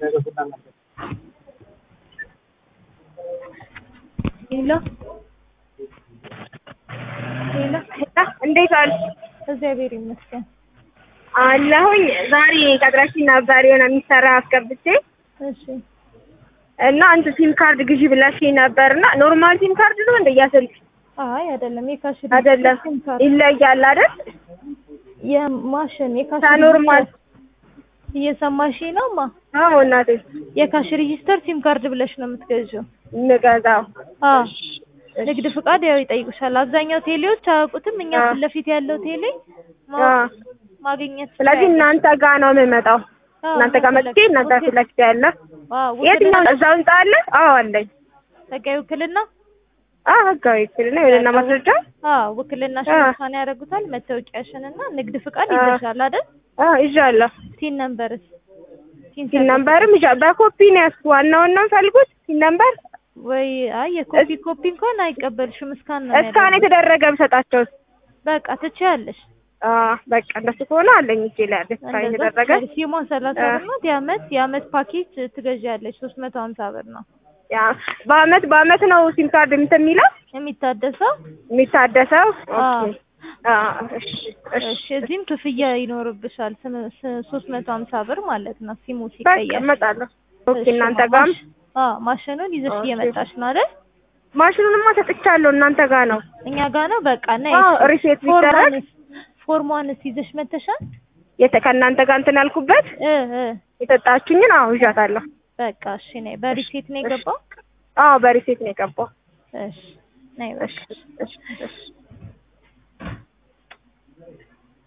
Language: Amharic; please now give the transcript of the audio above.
ሄሎ ሄሎ እንዴት አሉ? እግዚአብሔር ይመስገን። አለሁኝ። ዛሬ ቀጥረሽኝ ነበር የሆነ የሚሰራ አስገብቼ እሺ እና አንተ ሲም ካርድ ግዢ ብለሽኝ ነበር እና ኖርማል ሲም ካርድ ነው እንደ ያስልክ አይ አይደለም፣ የካሽ አይደለም ሲም ካርድ ይለያል አይደል? የማሽን የካሽ ከኖርማል እየሰማሽ ነው ማ አዎ እናቴ የካሽ ሬጂስተር ሲም ካርድ ብለሽ ነው የምትገዢው። እንገዛው አዎ ንግድ ፍቃድ ያው ይጠይቁሻል። አብዛኛው ቴሌዎች አያውቁትም። እኛ አዎ። ፊት ለፊት ያለው ቴሌ አዎ። ማወቅ ማግኘት ስለዚህ እናንተ ጋር ነው የምመጣው። አዎ፣ እናንተ ጋር መጥቼ እናንተ ፊት ለፊት ያለ አዎ የትኛው ውክልና እዛው ህንጻ አለ? አዎ አለኝ። ህጋዊ ውክልና አዎ ህጋዊ ክልና የሆነና ማስረጃ አዎ ውክልናሽን አዎ። እንኳን ያደርጉታል። መታወቂያሽን እና ንግድ ፍቃድ አዎ። ይዘሻል አይደል? አዎ ይዣለሁ። ሲን ነምበርስ ሲን ሲን ነምበርም ይዣ በኮፒ ነው ያዝኩት። ዋናውን ነው የምፈልጉት ሲን ነምበር ወይ አይ የኮፒ ኮፒ እንኳን አይቀበልሽም። እስካን ነው እስካን የሚያደርጉት። የተደረገ ብሰጣቸው በቃ ትችያለሽ። አዎ በቃ እንደሱ ከሆነ አለኝ እጄ ላይ አለ እስካን እንደዛ የተደረገ ትችያለሽ። ሲሟ ሰላሳ አዎ። ብር ናት። የአመት የአመት ፓኬጅ ትገዣለሽ። ሶስት መቶ ሀምሳ ብር ነው ያ በአመት በአመት ነው ሲም ካርድ እንትን የሚለው የሚታደሰው። የሚታደሰው። አዎ። ኦኬ አዎ እሺ እሺ እሺ እዚህም ክፍያ ይኖርብሻል። ሶስት መቶ ሀምሳ ብር ማለት ነው ሲሙ በቃ ሲቀየር። እመጣለሁ። ኦኬ እሺ፣ እናንተ ማ- ጋርም ማሽ- አዎ ማሽኑን ይዘሽ ኦኬ። እየመጣሽ ነው አይደል? ማሽኑንማ ሰጥቻለሁ እናንተ ጋር ነው። እኛ ጋር ነው። በቃ ነይ። አዎ እሺ። ሪሴት ቢደረግ ፎርሟንስ ፎርሟንስ ይዘሽ መተሻል? የተ ከእናንተ ጋር እንትን ያልኩበት እ እ የሰጣችሁኝን አዎ ይዣታለሁ። በቃ እሺ ነይ። በሪሴት ነው የገባው? አዎ በሪሴት ነው የገባው። እሺ ነይ በቃ። እሺ እሺ እሺ